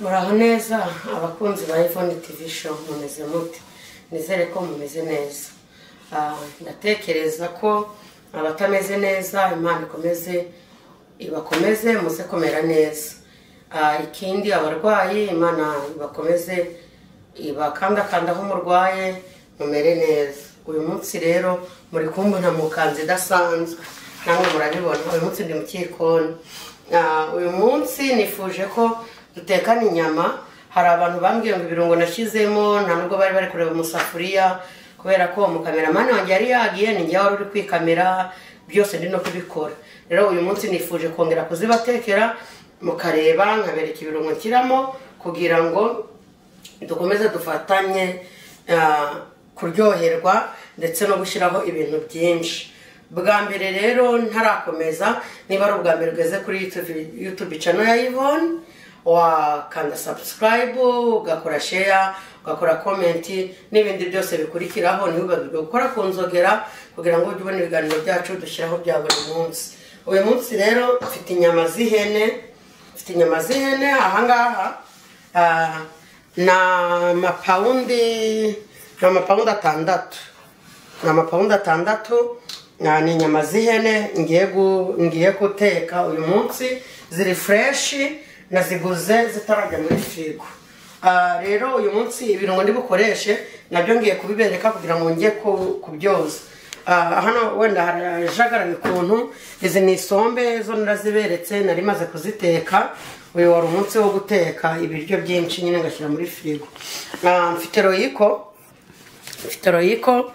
neza abakunzi ba Yvonne TV show mumeze mute nizere ko mumeze neza Ah, ndatekereza ko abatameze neza imana ikomeze ibakomeze muze kumera neza Ah, ikindi abarwayi imana ibakomeze ibakandakandaho umurwaye mumere neza uyu munsi rero muri kumbona mu kanzu idasanzwe namwe murabibona uyu munsi ndi mu cyikoni Ah, uyu munsi nifuje ko dutekana inyama hari abantu bambwiye ngo ibirungo nashyizemo nta nubwo bari bari kureba mu safuriya kubera ko umukameramani wanjye yari yagiye ni njyewe wari uri kwikamera byose ndi no kubikora rero uyu munsi nifuje kongera kuzibatekera mukareba nkabereka ibirungo nshyiramo kugira ngo dukomeze dufatanye ah, kuryoherwa ndetse no gushyiraho ibintu byinshi bwa mbere rero ntarakomeza niba ari ubwa mbere ugeze kuri YouTube- youtube channel ya yvonne wakanda subscribe ugakora share ugakora komenti n'ibindi byose bikurikiraho ntibibagirwe gukora ku nzogera kugira ngo ujye ubona ibiganiro byacu dushyiraho bya buri munsi uyu munsi rero mfite inyama z'ihene mfite inyama z'ihene ahangaha ah, ni amapawundi ni amapawundi atandatu ni amapawundi atandatu ah, ni inyama z'ihene ngiye gu- ngiye guteka uyu munsi ziri fureshi naziguze zitarajya muri firigo Ah, rero uyu munsi ibirungo ndibukoreshe nabyo ngiye kubibereka kugira ngo njye ku- kubyoza Ah, hano wenda harajagaraye ukuntu izi ni isombe zo naraziberetse nari maze kuziteka uyu wari umunsi wo guteka ibiryo byinshi nyine ngashyira muri firigo Ah, mfite royiko mfite royiko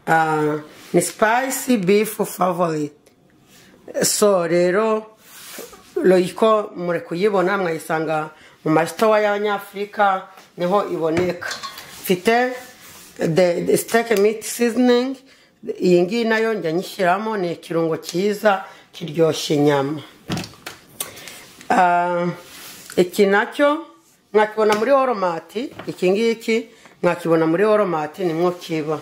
ah, ni spicy beef favorite so rero royiko muri kuyibona mwayisanga mu masitowa y'abanyafurika niho iboneka mfite the, the steak meat seasoning iyi ngiyi nayo njya nyishyiramo ni ikirungo cyiza kiryoshya inyama Ah, iki nacyo mwakibona muri oromati iki ngiki mwakibona muri oromati nimwo kiba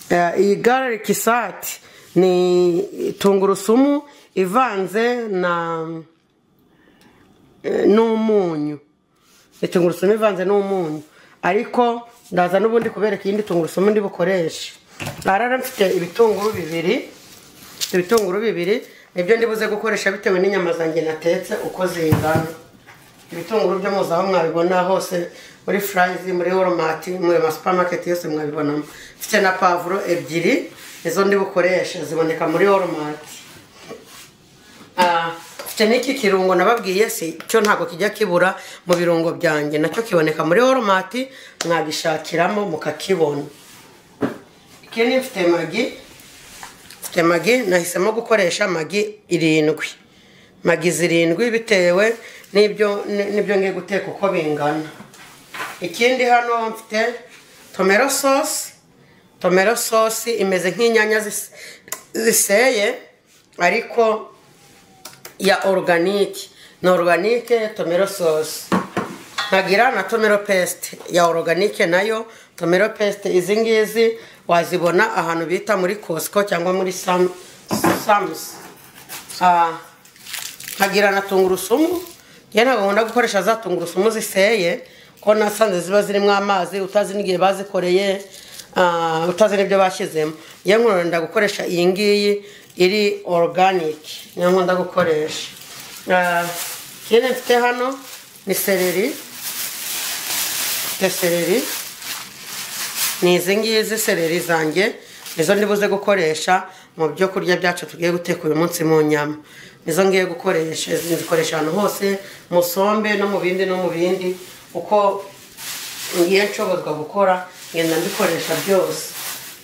Eh, iyi garlic sati ni tungurusumu ivanze na eh, n'umunyu ni tungurusumu ivanze n'umunyu ariko ndaza n'ubundi kubereka iyindi tungurusumu ndi bukoreshe aha rero mfite ibitunguru bibiri ibitunguru bibiri nibyo ndi buze gukoresha bitewe n'inyama zanjye natetse uko zingana ibitunguru byo muzi aho mwabibona hose muri furayizi muri woromati muri ama supamaketi yose mwabibonamo mfite na pavuro ebyiri nizo ndi bukoreshe ziboneka muri woromati Ah, mfite n'iki kirungo nababwiye si cyo ntabwo kijya kibura mu birungo byanjye nacyo kiboneka muri oromati mwagishakiramo mukakibona ikindi mfite magi mfite magi nahisemo gukoresha magi irindwi magi zirindwi bitewe n'ibyo n'ibyo ngiye guteka uko bingana ikindi hano mfite tomero sosi tomero sosi imeze nk'inyanya zis- ziseye ariko ya oruganike ni oruganike tomero sosi nkagira na tomero pesite ya oruganike nayo tomero pesite izi ngizi wazibona ahantu bita muri kosiko cyangwa muri samu- samusi Ah, nkagira na tungurusumu njye ntabwo nkunda gukoresha za tungurusumu ziseye ko nasanze ziba zirimo amazi utazi n'igihe bazikoreye ah, utazi n'ibyo bashyizemo njye nkunda gukoresha iyi ngiyi iri oruganike niyo nkunda gukoresha Ah, ikindi mfite hano ni sereri mfite sereri ni izi ngizi sereri zanjye nizo ndibuze gukoresha mu byo kurya byacu tugiye guteka uyu munsi mu nyama nizo ngiye gukoresha izi nzikoresha ahantu hose mu sombe no mu bindi no mu bindi uko ngiye nshobozwa gukora ngenda mbikoresha byose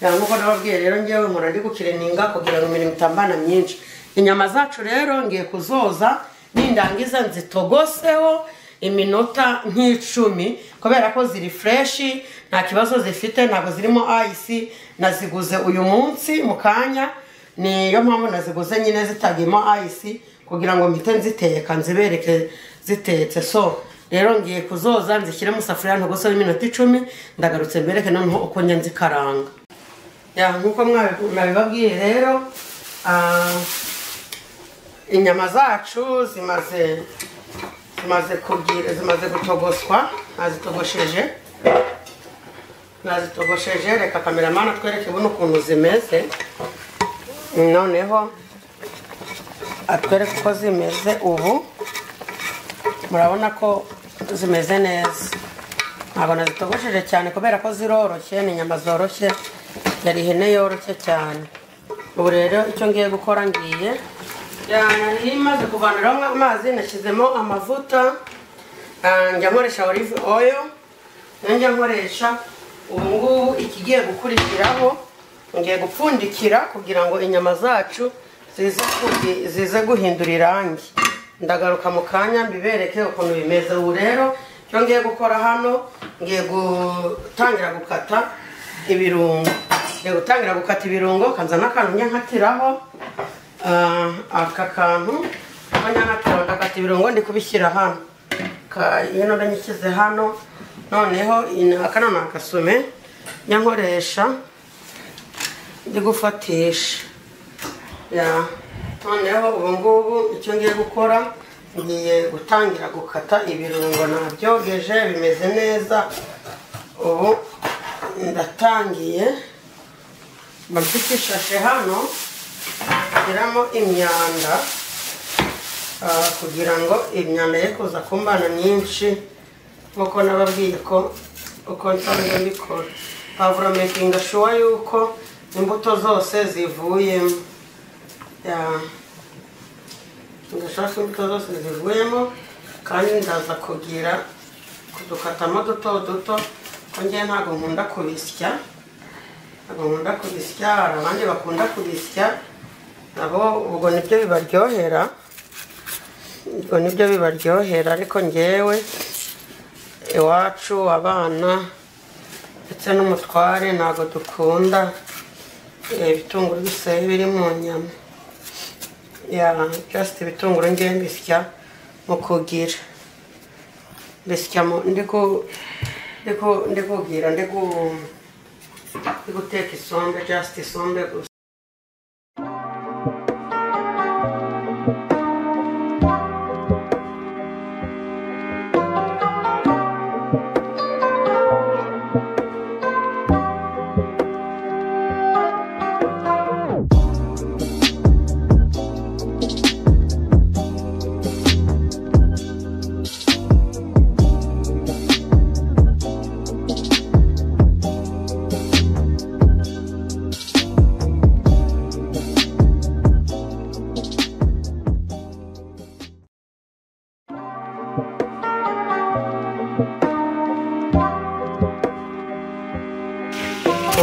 Ya, nk'uko nababwiye rero ngewe mpora ndi gukirininga kugira ngo imirimo itambana myinshi inyama zacu rero ngiye kuzoza nindangiza nzitogoseho iminota nk'icumi kubera ko ziri fureshi nta kibazo zifite ntabwo zirimo ayisi naziguze uyu munsi mu kanya niyo mpamvu naziguze nyine zitagiyemo ayisi kugira ngo mpite nziteka nzibereke zitetse so rero ngiye kuzoza nzishyire mu safuriya ntogoseho iminota icumi ndagarutse mbereke noneho uko njya nzikaranga Ya, nk'uko mwabi- mwabibabwiye rero ah, inyama zacu zimaze zimaze kubwira zimaze gutogoswa nazitogosheje nazitogosheje reka kameramani atwereke buno ukuntu zimeze noneho atwereke uko zimeze ubu murabona ko zimeze neza ntabwo nazitogosheje cyane kubera ko ziroroshye ni inyama zoroshye yari ihene yoroshye cyane ubu rero icyo ngiye gukora ngiye yari imaze kuvaniraho amazi nashyizemo amavuta ah, njya nkoresha olive oil nayo njya nkoresha ubu ngubu ikigiye gukurikiraho ngiye gupfundikira kugira ngo inyama zacu zize kugi- zize guhindura irangi ndagaruka mu kanya mbibereke ukuntu bimeze ubu rero icyo ngiye gukora hano ngiye gutangira gukata ibirungo ngiye gutangira gukata ibirungo kanza n'akantu nyankatiraho Ah, aka kantu ko nyankatiraho ndakata ibirungo ndi kubishyira hano Ka- ino ndanyishyize hano noneho ino- aka ni agasume nyankoresha ndi gufatisha Ya. noneho ubu ngubu icyo ngiye gukora ngiye gutangira gukata ibirungo nabyogeje bimeze neza ubu ndatangiye mba mfite ishashe hano nshyiramo imyanda ah, kugira ngo imyanda ye kuza kumbana myinshi nk'uko nababwiye ko uko nsanzwe mbikora pavuro mekinga shuwa yuko imbuto zose zivuyemo Ya. ndashaka ko imbuto zose zivuyemo kandi ndaza kugira kudukatamo duto duto ko njye ntabwo nkunda kubisya ntabwo nkunda kubisya hari abandi bakunda kubisya nabo ubwo nibyo bibaryohera ubwo nibyo bibaryohera ariko njyewe iwacu abana ndetse n'umutware ntabwo dukunda eh, ibitunguru biseye biri mu nyama ya just ibitunguru njyewe mbisya mu kugira mbisikyamo ndiku ndiku ndikubwira ndiku ndikuteka isombe just isombe gusa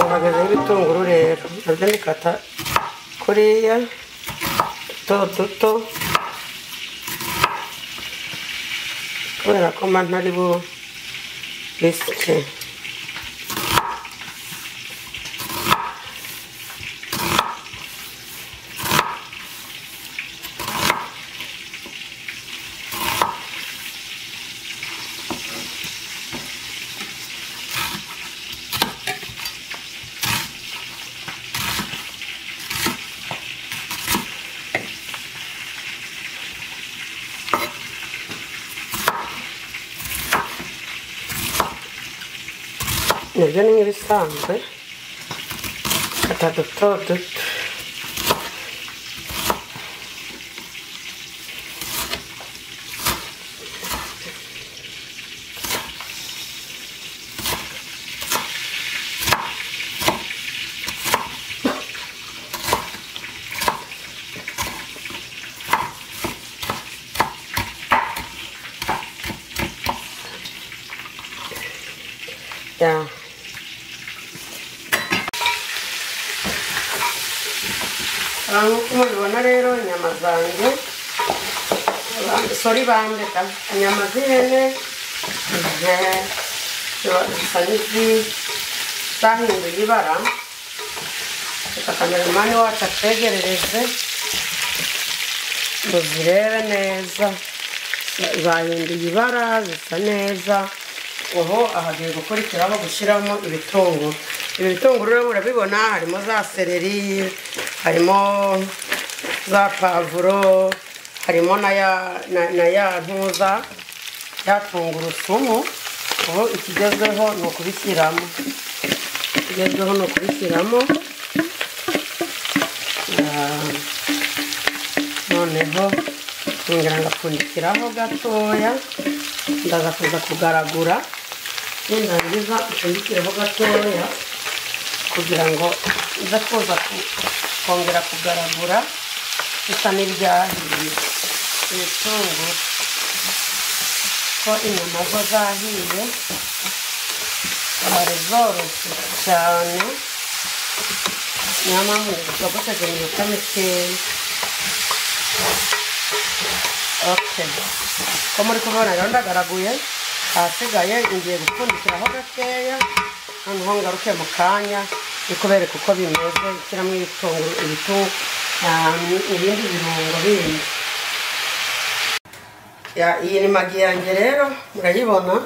uhagazeho ibitunguru rero nabyo ndikata kuriya duto duto kubera ko mba ntari bisike nibyo ni nk'ibisanzwe kata duto duto ya Ah, nk'uko mubibona rero inyama zanjye ba- sori bandeka inyama z'ihene ze- ziba- zisa n'izizahinduye ibara reka kameramani wacu atwegerereze ngo zirebe neza zahinduye ibara zisa neza ubu ahagiye gukurikiraho gushyiramo ibitunguru ibi bitunguru rero murabibona harimo za seleri harimo za pavuro harimo na ya na, na ya ntuza ya tungurusumu ubu ikigezweho ni ukubishyiramo ikigezweho ni ukubishyiramo Ah, noneho yongera ngapfundikiraho gatoya ndaza kuza kugaragura nindangiza mpfundikiraho gatoya kugira ngo iza kuza ku- kongera kugaragura bisa n'ibyahiye ibitunguru ko inyama zo zahiye zari zoroshye cyane niyo mpamvu zitogosheje iminota mikeya Okay. ko muri kubibona rero ndagaraguye ahasigaye ngiye gupfundikiraho gakeya noneho ngaruke mu kanya ndikubereka uko bimeze nshyiramo ibitunguru ibitu ah, ibindi birungo bindi Ya, iyi ni magi yanjye rero murayibona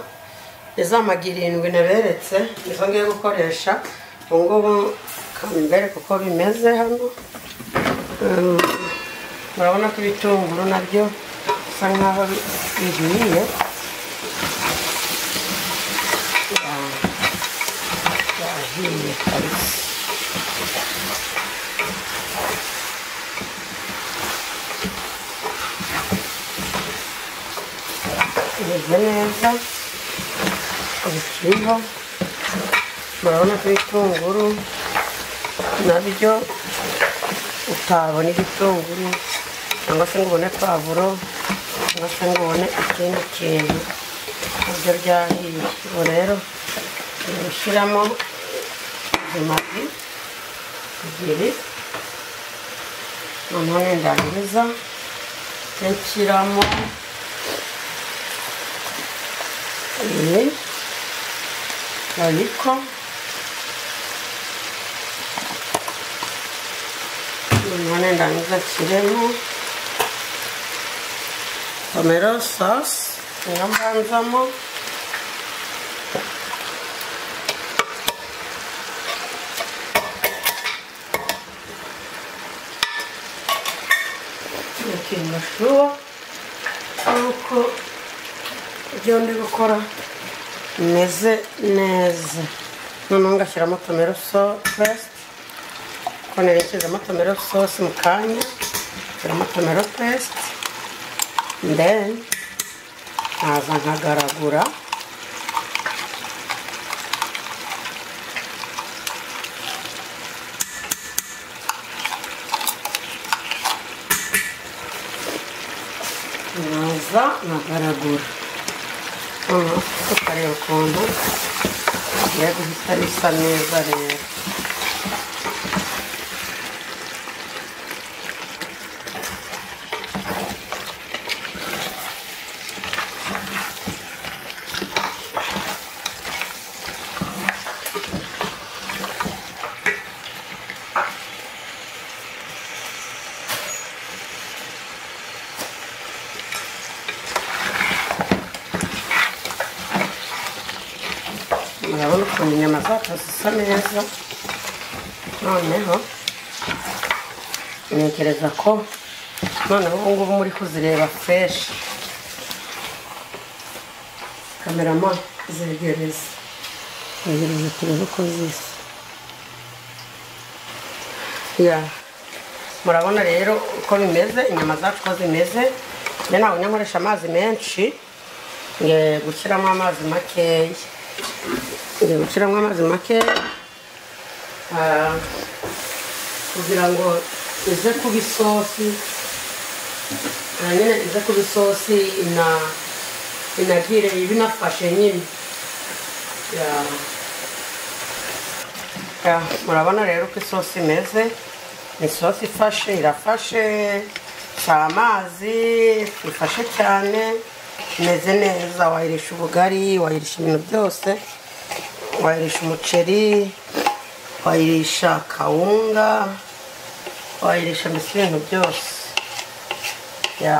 ni za magi irindwi naberetse nizo ngiye gukoresha ubu ngubu kambereka uko bimeze hano Mm, murabona ko ibitunguru nabyo bisa nkaho bi- bihiye Ya, byahiye kabisa bimeze neza bikiriho murabona ko ibitunguru nabyo utabona igitunguru cyangwa se ngo ubone pavuro cyangwa se ngo ubone ikindi kintu nabyo byahiye ubu rero turi gushyiramo izi magi ebyiri noneho nindangiza nshyiramo iyi ariko none ndangiza nshyiremo tomero sosi niyo mbanzamo ikintu shuwa nk'uko ibyo ndi gukora bimeze neza noneho ngashyiramo tomero sosi ko nerekeza tomero sosi mu kanya nshyiramo tomero pesite then nkaza nkagaragura nkaza nkagaragura noneho tukareba ukuntu bigiye guhita bisa neza rero murabona ukuntu inyama zacu zisa neza noneho ntekereza ko noneho ubu ngubu muri kuzireba fresh kamerama zegereza zegereza turebe uko zisa ya murabona rero uko bimeze inyama zacu uko zimeze njye ntabwo njya nkoresha amazi menshi ngiye gushyiramo amazi makeya ngiye gushyiramo amazi make ah, kugira ngo ize kuba isosi na nyine ize kuba isosi ina inagire ibe inafashe nyine Ya. Ya, murabona rero uko isosi imeze ni isosi ifashe irafashe si amazi ifashe cyane imeze neza wayirisha ubugari wayirisha ibintu byose wayirisha umuceri wayirisha kawunga wayirisha mbese ibintu byose ya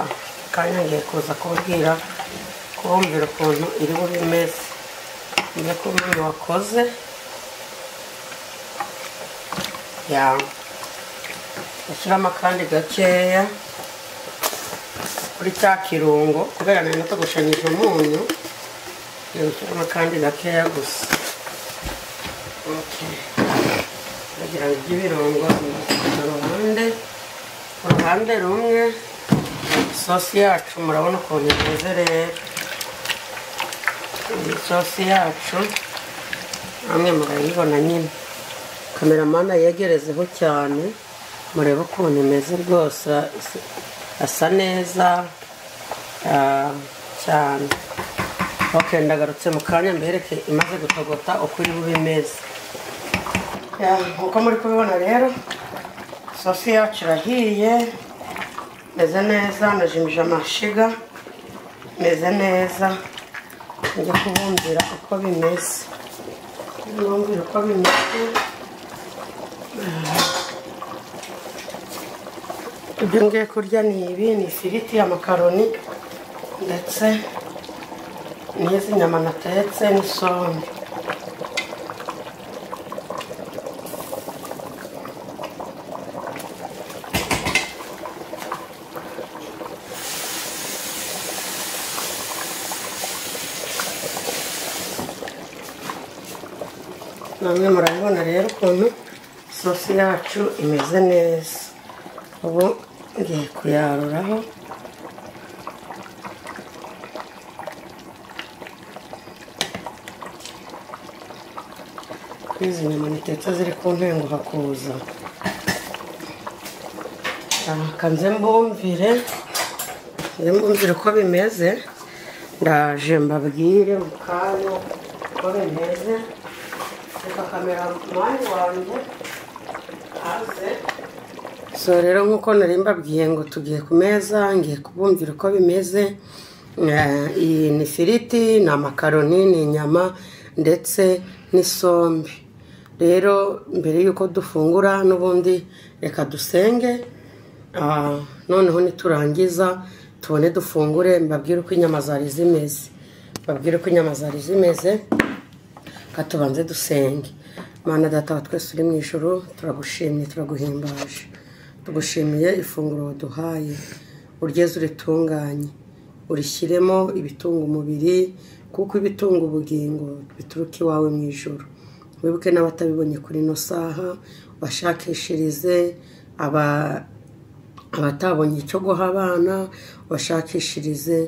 kanya ngiye kuza kubabwira kubumvira ukuntu iri bube imeze njye ko umuntu wakoze ya ushyiramo akandi gakeya kuri cya kirungo kubera nari natogoshanije umunyu yoshyiramo kandi gakeya gusa Okay. kugira ngo ibyo birungo ku ruhande ku ruhande rumwe isosi yacu murabona ukuntu imeze rero iyi sosi yacu namwe murayibona nyine kameramani yegerezeho cyane murebe ukuntu imeze rwose asa neza ah, cyane ok ndagarutse mu kanya mbereke imaze gutogota uko iri bube imeze Ya, nk'uko muri kubibona rero isosi yacu irahiye imeze neza najimije amashiga imeze neza njye kubumbira uko bimeze kubumbira uko bimeze ibyo ngiye kurya ni ibi ni ifiriti amakaroni ndetse n'izi nyama natetse n'isombe namwe murabibona rero ukuntu isosi yacu imeze neza ubu ngiye kuyaruraho kuri izi nyama nitetse ziri ku ntengo hakuza aha nze mbumvire nze mbumvire uko bimeze ndaje mbabwire mu kanya uko bimeze reka kamera mani wanjye hanze so rero nk'uko nari mbabwiye ngo tugiye ku meza ngiye kubumvira uko bimeze Eh, iyi ni ifiriti ni amakaroni ni inyama ndetse n'isombe rero mbere y'uko dufungura n'ubundi reka dusenge Ah, noneho niturangiza tubone dufungure mbabwire uko inyama zari zimeze mbabwire uko inyama zari zimeze reka tubanze dusenge mana data wa twese uri mu ijoro turagushimye turaguhimbaje tugushimiye ifunguro waduhaye uryeze uritunganye urishyiremo ibitunga umubiri kuko ibitunga ubugingo bituruka iwawe mu ijoro wibuke n'abatabibonye kuri ino saha bashakishirize aba abatabonye icyo guha abana bashakishirize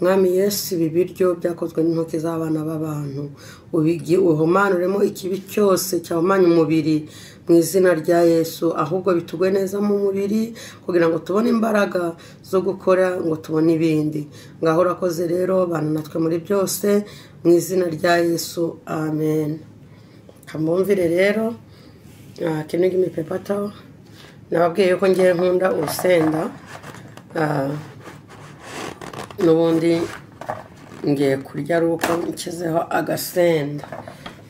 mwami yesu ibi biryo byakozwe n'intoki z'abana b'abantu ubigi- uhumanuremo ikibi cyose cyahumanya umubiri mu izina rya yesu ahubwo bitugwe neza mu mubiri kugira ngo tubone imbaraga zo gukora ngo tubone ibindi ngaho urakoze rero bana natwe muri byose mu izina rya yesu amen kamumvire rero Ah, kino gimi pepato nababwiye ko ngiye nkunda urusenda Ah, n'ubundi ngiye kurya ari uko nshyizeho agasenda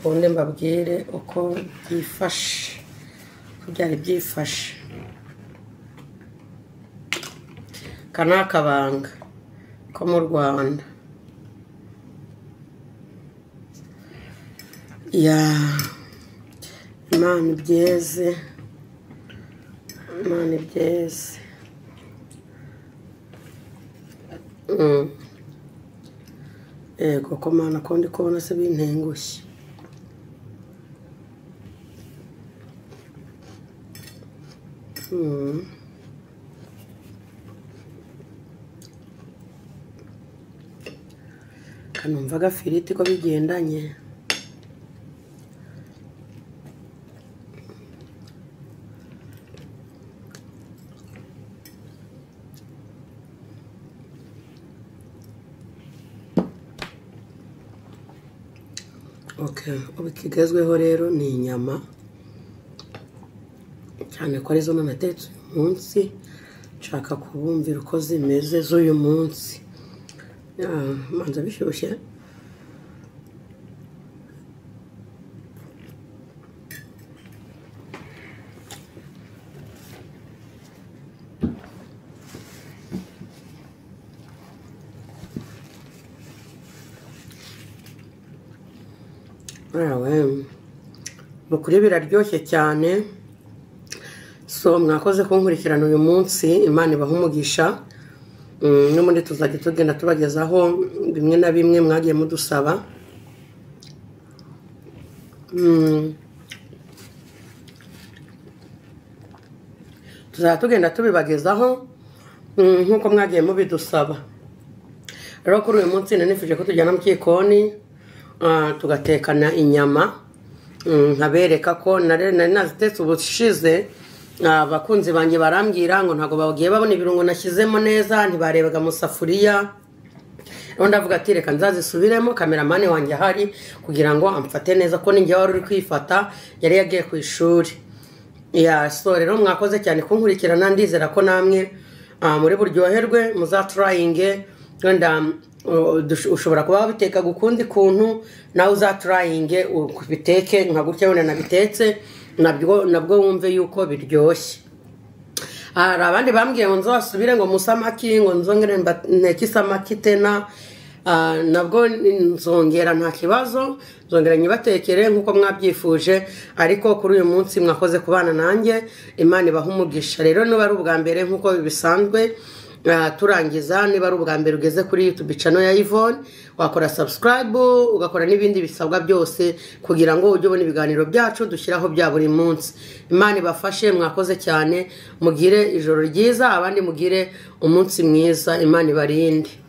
ubundi mbabwire uko byifashe uko byari byifashe aka ni akabanga ko mu rwanda ya imana ibyeze imana ibyeze Mm. yego ko mana ko ndi kubona se bintengushye Mm. kanumva agafiriti ko bigendanye Okay. ubu ikigezweho rero ni inyama cyane ko arizo nanatetse uyu munsi nshaka kubumvira uko zimeze z'uyu munsi Ah, manza bishyushye Yawe, mukuri biraryoshye cyane so mwakoze kunkurikirana uyu munsi imana ibaha umugisha n'ubundi tuzajya tugenda tubagezaho bimwe na bimwe mwagiye mudusaba Mm. tuzajya tugenda tubibagezaho mm, nk'uko mwagiye mubidusaba rero kuri uyu munsi nanifuje ko tujyana mu gikoni ah, tugatekana inyama Mm, nkabereka ko nare- nari nazitetse ubushize ah, abakunzi banjye barambwira ngo ntabwo bagiye babona ibirungo nashyizemo neza ntibarebaga mu safuriya rero ndavuga ati reka nzazisubiremo kameramani wanjye ahari kugira ngo amfate neza ko ninjye wari uri kwifata yari yagiye ku ishuri ya so rero mwakoze cyane kunkurikirana ndizera ko namwe ah, muri buryoherwe muzaturayinge wenda mm, uh, dush- ushobora kuba wabiteka gukundi kuntu nawe uzaturayinge ubiteke nka gutya wenda nabitetse nabwo nabwo wumve yuko biryoshye hari abandi bambwiye ngo nzasubire ngo musamaki ngo nzongere mba- nteke isamaki tena Ah, nabwo nzongera nta kibazo nzongera nyibatekere nk'uko mwabyifuje ariko kuri uyu munsi mwakoze kubana nanjye imana ibaha umugisha rero niba ari ubwa mbere nk'uko bisanzwe ah, turangiza niba ari ubwa mbere ugeze kuri youtube channel ya yvonne wakora subscribe ugakora n'ibindi bisabwa byose kugira ngo ujye ubona ibiganiro byacu dushyiraho bya buri munsi imana ibafashe mwakoze cyane mugire ijoro ryiza abandi mugire umunsi mwiza imana ibarinde